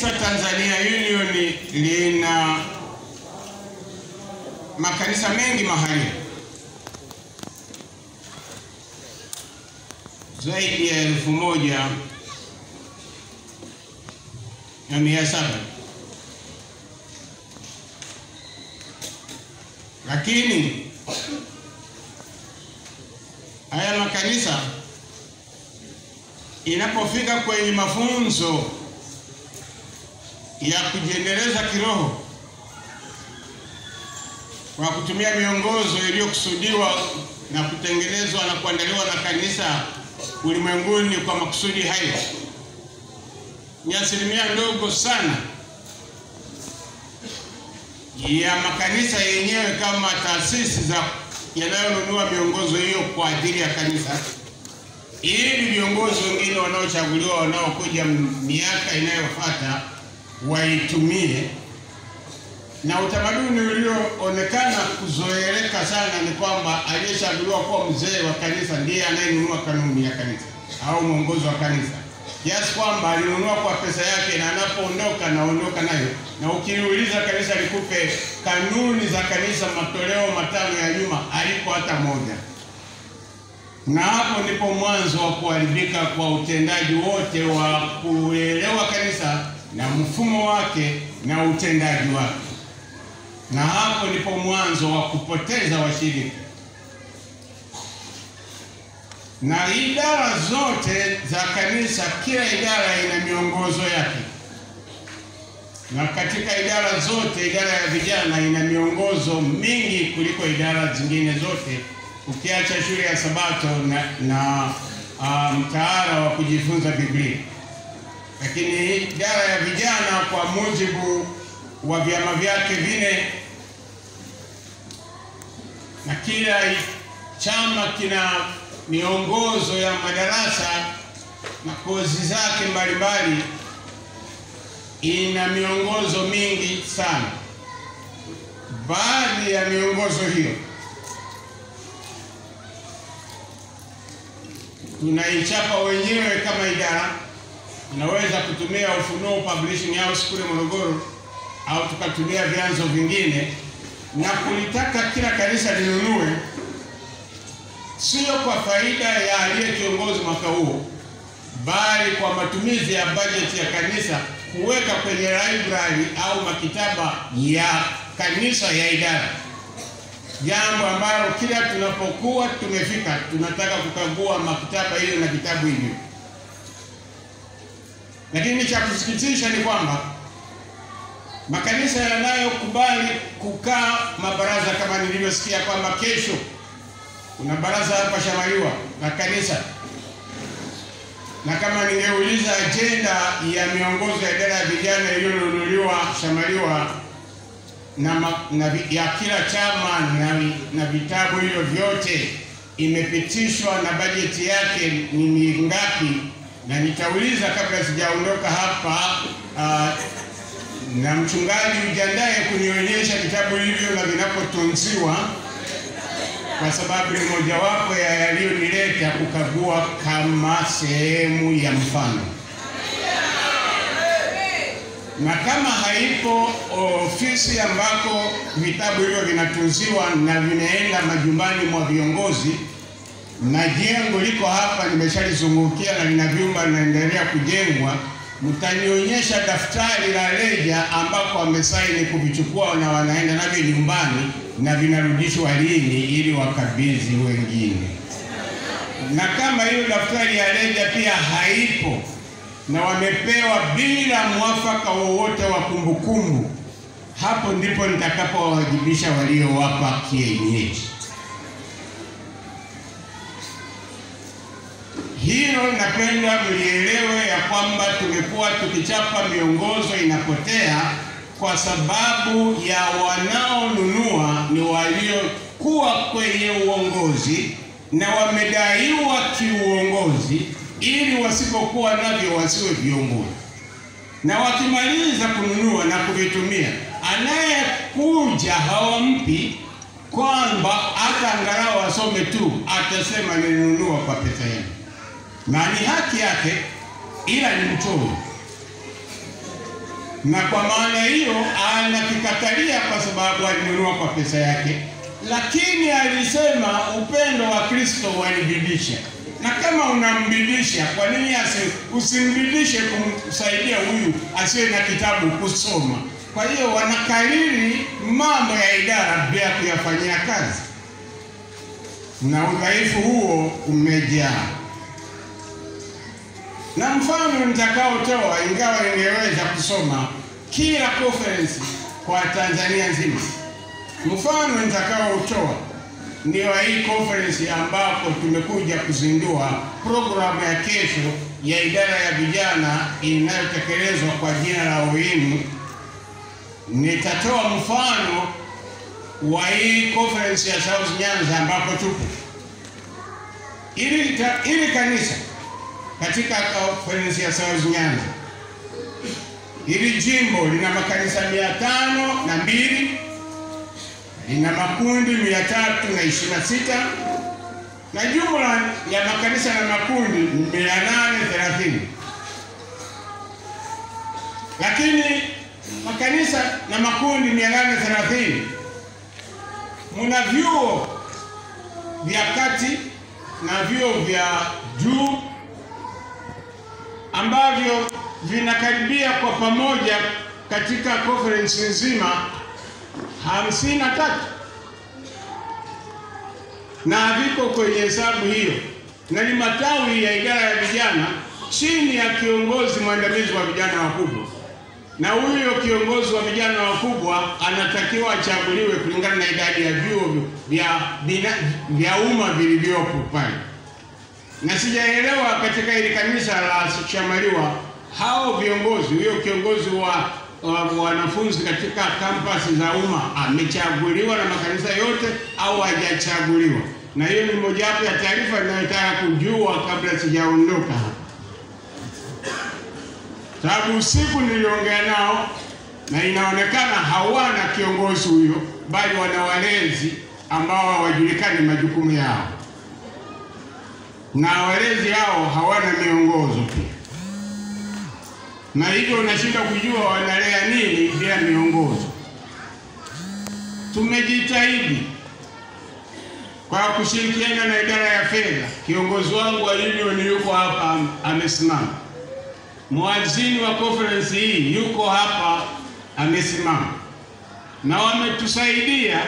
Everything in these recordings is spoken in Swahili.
Kanisa Tanzania Union lina makanisa mengi mahali zaidi ya elfu moja na mia saba lakini haya makanisa inapofika kwenye mafunzo ya kujiendeleza kiroho kwa kutumia miongozo iliyokusudiwa na kutengenezwa na kuandaliwa na kanisa ulimwenguni kwa makusudi hayo, ni asilimia ndogo sana ya makanisa yenyewe kama taasisi za yanayonunua miongozo hiyo kwa ajili ya kanisa, ili viongozi wengine wanaochaguliwa wanaokuja miaka inayofuata waitumie. Na utamaduni ulioonekana kuzoeleka sana ni kwamba aliyechaguliwa kuwa mzee wa kanisa ndiye anayenunua kanuni ya kanisa au mwongozo wa kanisa, kiasi kwamba alinunua kwa pesa yake, na anapoondoka naondoka nayo. Na ukiuliza kanisa likupe kanuni za kanisa matoleo matano ya nyuma, alipo hata moja. Na hapo ndipo mwanzo wa kuharibika kwa utendaji wote wa kuelewa kanisa na mfumo wake na utendaji wake, na hapo ndipo mwanzo wa kupoteza washiriki. Na idara zote za kanisa, kila idara ina miongozo yake, na katika idara zote, idara ya vijana ina miongozo mingi kuliko idara zingine zote, ukiacha shule ya Sabato na, na uh, mtaala wa kujifunza Biblia lakini idara ya vijana kwa mujibu wa vyama vyake vine, na kila chama kina miongozo ya madarasa na kozi zake mbalimbali, ina miongozo mingi sana. Baadhi ya miongozo hiyo tunaichapa wenyewe kama idara tunaweza kutumia Ufunuo Publishing House kule Morogoro au tukatumia vyanzo vingine na kulitaka kila kanisa linunue, sio kwa faida ya aliye kiongozi mwaka huo, bali kwa matumizi ya bajeti ya kanisa kuweka kwenye library au maktaba ya kanisa ya idara, jambo ambalo kila tunapokuwa tumefika tunataka kukagua maktaba hiyo na vitabu hivyo lakini cha kusikitisha ni kwamba makanisa yanayokubali kukaa mabaraza, kama nilivyosikia kwamba kesho kuna baraza hapa Shamaliwa la kanisa, na kama ningeuliza ajenda ya miongozo ya idara ya vijana iliyonunuliwa Shamaliwa na, na ya kila chama na, na vitabu hivyo vyote imepitishwa na bajeti yake ni ngapi? na nitauliza kabla sijaondoka hapa uh, na mchungaji ujiandae kunionyesha vitabu hivyo na vinapotunziwa, kwa sababu ni mojawapo ya yaliyonileta kukagua kama sehemu ya mfano, na kama haipo ofisi ambako vitabu hivyo vinatunziwa na vinaenda majumbani mwa viongozi na jengo liko hapa, nimeshalizungukia na lina vyumba linaendelea kujengwa. Mtanionyesha daftari la reja ambako wamesaini kuvichukua na wanaenda navyo nyumbani na vinarudishwa lini, ili wakabidhi wengine. Na kama hiyo daftari ya reja pia haipo na wamepewa bila mwafaka wowote wa kumbukumbu, hapo ndipo nitakapowawajibisha waliowapa kienyeji. Hilo napenda mlielewe ya kwamba tumekuwa tukichapa miongozo inapotea kwa sababu ya wanaonunua ni waliokuwa kwenye uongozi na wamedaiwa kiuongozi, ili wasipokuwa navyo wasiwe viongozi, na wakimaliza kununua na kuvitumia, anayekuja hawampi kwamba hata angalau asome tu, atasema nilinunua kwa pesa yangu na ni haki yake, ila ni mchoyo. na kwa maana hiyo anakikatalia kwa sababu alinunua kwa pesa yake, lakini alisema upendo wa Kristo wanibidisha. Na kama unambidisha, kwa nini usimbidishe kumsaidia huyu asiye na kitabu kusoma? Kwa hiyo wanakariri mambo ya idara bila kuyafanyia kazi, na udhaifu huo umejaa. Na mfano nitakaotoa, ingawa ningeweza kusoma kila conference kwa Tanzania nzima, mfano nitakaotoa ni wa hii conference ambapo tumekuja kuzindua programu ya kesho ya idara ya vijana inayotekelezwa kwa jina la OIM. Nitatoa mfano wa hii conference ya South Nyanza ambapo tupo ili, ili kanisa katika conference ya South Nyanza, hili jimbo lina makanisa mia tano na mbili lina makundi mia tatu na ishirini na sita na jumla ya makanisa na makundi mia nane thelathini lakini makanisa na makundi mia nane thelathini muna vyuo vya kati na vyuo vya juu ambavyo vinakaribia kwa pamoja katika conference nzima hamsini na tatu na viko kwenye hesabu hiyo, na ni matawi ya idara ya vijana chini ya kiongozi mwandamizi wa vijana wakubwa, na huyo kiongozi wa vijana wakubwa anatakiwa achaguliwe kulingana na idadi ya vyuo vya vya umma vilivyopo pale. Na sijaelewa katika hili kanisa la Shamaliwa hao viongozi, huyo kiongozi wa wanafunzi katika kampasi za umma amechaguliwa na makanisa yote au hajachaguliwa? Na hiyo ni mojawapo ya taarifa ninayotaka kujua kabla sijaondoka hapa, sababu usiku niliongea nao na inaonekana hawana kiongozi huyo, bali wana walezi ambao hawajulikani majukumu yao, na walezi hao hawana miongozo pia na hivyo unashinda kujua wanalea nini bila miongozo. Tumejitahidi kwa kushirikiana na idara ya fedha. Kiongozi wangu wa union yuko hapa amesimama, mwazini wa conference hii yuko hapa amesimama, na wametusaidia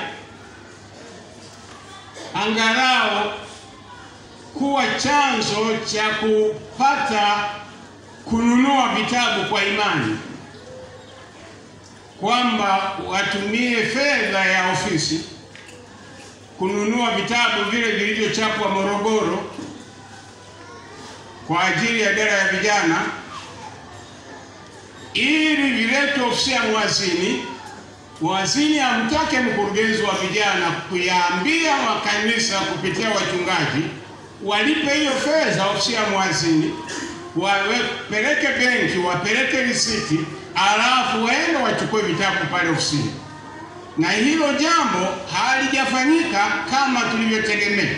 angalau kuwa chanzo cha kupata kununua vitabu kwa imani, kwamba watumie fedha ya ofisi kununua vitabu vile vilivyochapwa Morogoro kwa ajili ya idara ya vijana, ili viletwe ofisi ya mwazini. Mwazini amtake mkurugenzi wa vijana kuyaambia makanisa kupitia wachungaji walipe hiyo fedha ofisi ya mwazini wapeleke benki, wapeleke risiti, alafu waende wachukue vitabu pale ofisini. Na hilo jambo halijafanyika kama tulivyotegemea.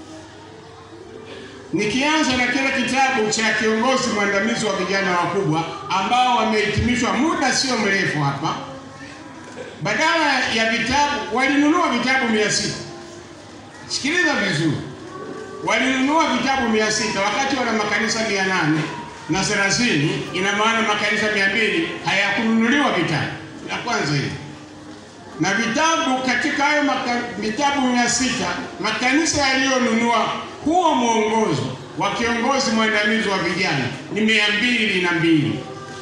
Nikianza na kile kitabu cha kiongozi mwandamizi wa vijana wakubwa ambao wamehitimishwa muda sio mrefu hapa, badala ya vitabu walinunua vitabu mia sita. Sikiliza vizuri walinunua vitabu mia sita wakati wana makanisa mia nane na thelathini. Ina maana makanisa mia mbili hayakununuliwa vitabu. La kwanza hili na vitabu katika hayo vitabu mia sita makanisa yaliyonunua huo mwongozo wa kiongozi mwandamizi wa vijana ni mia mbili na mbili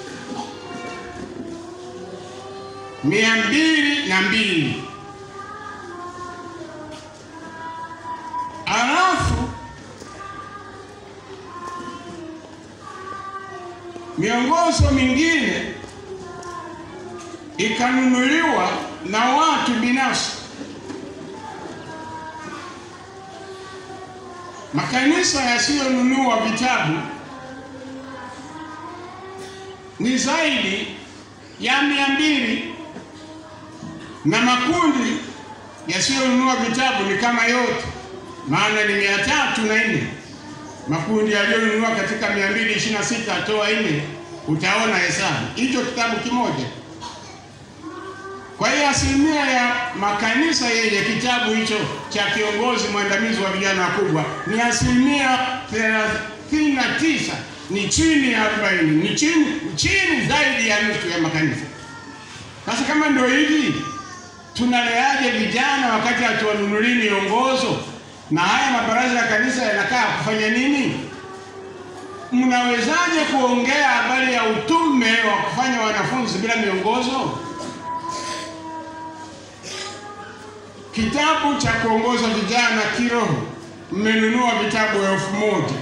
mia mbili na mbili alafu miongozo mingine ikanunuliwa na watu binafsi. Makanisa yasiyonunua vitabu ni zaidi ya mia mbili na makundi yasiyonunua vitabu ni kama yote, maana ni mia tatu na nne makundi yaliyonunua katika mia mbili ishirini na sita toa nne utaona hesabu hicho kitabu kimoja. Kwa hiyo asilimia ya makanisa yenye kitabu hicho cha kiongozi mwandamizi wa vijana wakubwa ni asilimia thelathini na tisa, ni chini ya arobaini, ni chini, chini zaidi ya nusu ya makanisa. Sasa kama ndio hivi, tunaleaje vijana wakati hatuwanunulii miongozo? Na haya mabaraza ya kanisa yanakaa kufanya nini? Mnawezaje kuongea habari ya utume wa kufanya wanafunzi bila miongozo? Kitabu cha kuongoza vijana kiroho, mmenunua vitabu elfu moja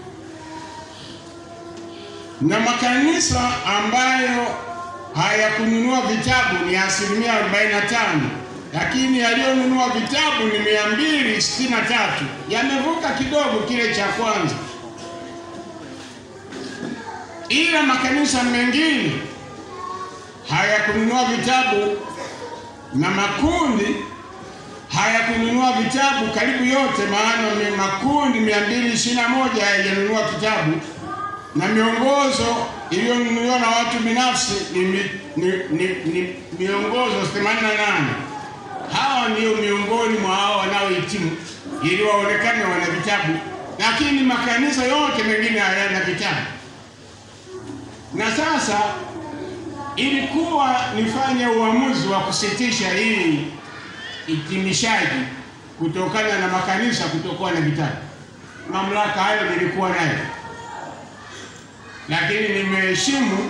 na makanisa ambayo hayakununua vitabu ni asilimia 45, lakini yaliyonunua vitabu ni 263, yamevuka kidogo kile cha kwanza, ila makanisa mengine hayakununua vitabu na makundi hayakununua vitabu karibu yote, maana ni makundi 221 hayajanunua kitabu na miongozo iliyonunuliwa na watu binafsi ni, ni, ni, ni, ni miongozo 88. Hawa ndio miongoni mwa hao wanaohitimu ili waonekane wana vitabu, lakini makanisa yote mengine hayana vitabu. Na sasa ilikuwa nifanye uamuzi wa kusitisha hii hitimishaji kutokana na makanisa kutokuwa na vitabu. Mamlaka hayo nilikuwa nayo, lakini nimeheshimu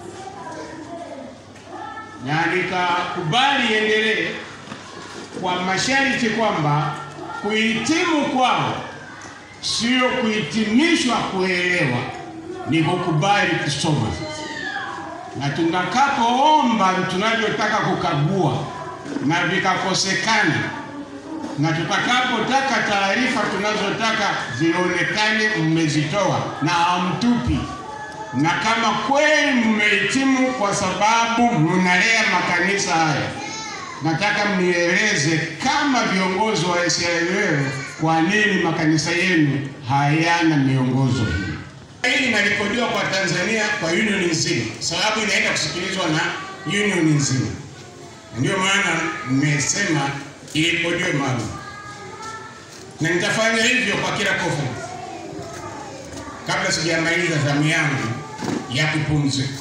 na nikakubali iendelee kwa masharti kwamba kuhitimu kwao sio kuhitimishwa kuelewa, ni kukubali kusoma na tutakapoomba tunavyotaka kukagua na vikakosekana, na tutakapotaka taarifa tunazotaka zionekane mmezitoa na hamtupi, na kama kweli mmehitimu kwa sababu mnalea makanisa haya, nataka mnieleze kama viongozi wa SLL kwa nini makanisa yenu hayana miongozo hii. Hii inarekodiwa kwa Tanzania kwa union nzima, sababu inaenda kusikilizwa na union nzima. Ndio maana nimesema irekodiwe maalum, na nitafanya hivyo kwa kila conference kabla sijamaliza zamu yangu ya kupumzika.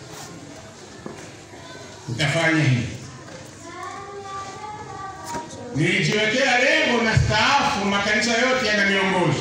Nitafanya hivi. Nilijiwekea lengo na staafu, makanisa yote yana miongozo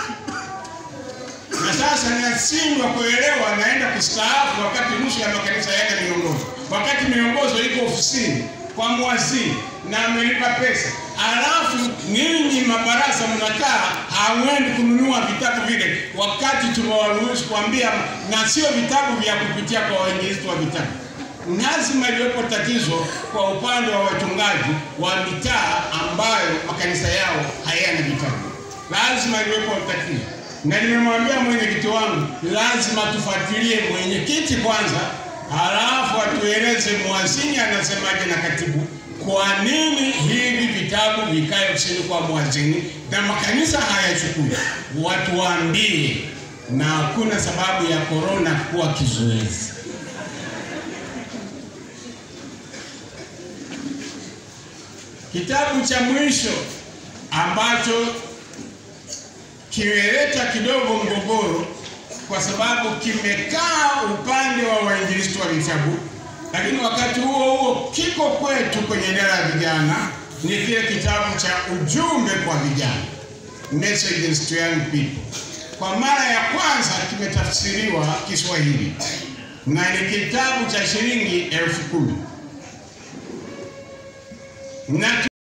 na sasa ninashindwa kuelewa, naenda kustaafu wakati nusu ya makanisa yana miongozo, wakati miongozo iko ofisini kwa mwazini na amelipa pesa, alafu ninyi mabaraza mnakaa hamwendi kununua vitabu vile, wakati tumewaruhusu kuambia, na sio vitabu vya kupitia kwa wainjilisti wa vitabu. Lazima iliwepo tatizo kwa upande wa wachungaji wa mitaa ambayo makanisa yao hayana vitabu, lazima iliwepo tatizo na nimemwambia mwenyekiti wangu lazima tufuatilie mwenyekiti kwanza, halafu atueleze mwazini anasemaje na katibu, kwa nini hivi vitabu vikae ofisini kwa mwazini na makanisa hayachukui. Watu waambie, na hakuna sababu ya korona kuwa kizuizi. Kitabu cha mwisho ambacho kimeleta kidogo mgogoro kwa sababu kimekaa upande wa wainjilisti wa vitabu, lakini wakati huo huo kiko kwetu kwenye idara ya vijana. Ni kile kitabu cha ujumbe kwa vijana, messages to young people. Kwa mara ya kwanza kimetafsiriwa Kiswahili na ni kitabu cha shilingi elfu kumi na